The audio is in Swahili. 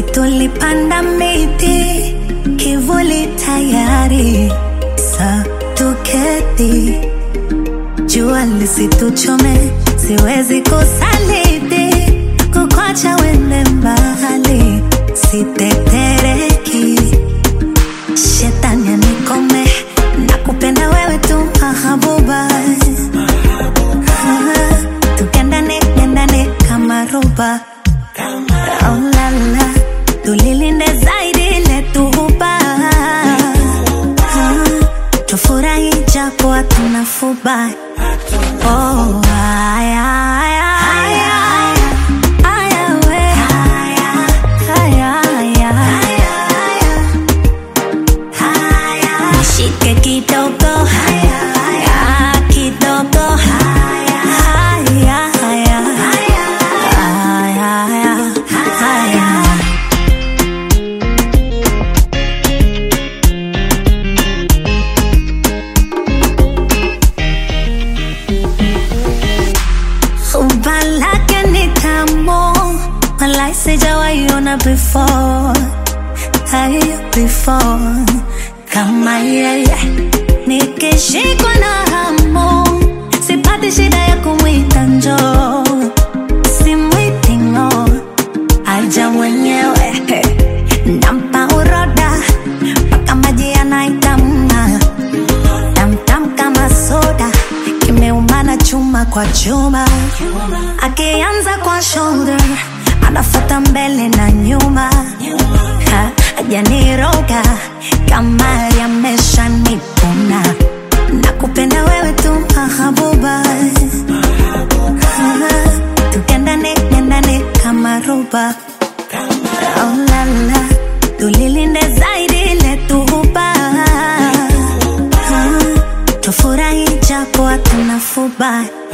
tulipanda miti kivuli tayari sa tuketi jua lisituchome siwezi kusaliti kukwacha wende mbali sitetereki shetani anikome na kupenda wewe tu mahabuba Ah, tukendane kendane kama roba oh, la, la. tulilinde zaidi letuhuba tufurahi japo hatuna fuba oh, aya, aya, aya, aya, we. Aya, aya. Nishike kidogo Ah, kidogo Aya, aya. Aya, aya. Aya. Umba lake ni tamu, walai sijawaiona before, hai before kama yeye. Nikishikwa na hamu, sipati shida ya kumwita njoo, simwiti ng'o, aja mwenyewe nampa uroda mpaka maji yanaitamna tamtam kama soda kimeumana chuma kwa chuma akianza kwa shoulder anafata mbele na nyuma Ha, ajaniroga kama yamesha nipuna na kupenda wewe tu mahabuba tukendane kendane kama roba oh, la, la. tulilinde zaidi letuhuba tufurahi japo hatuna fuba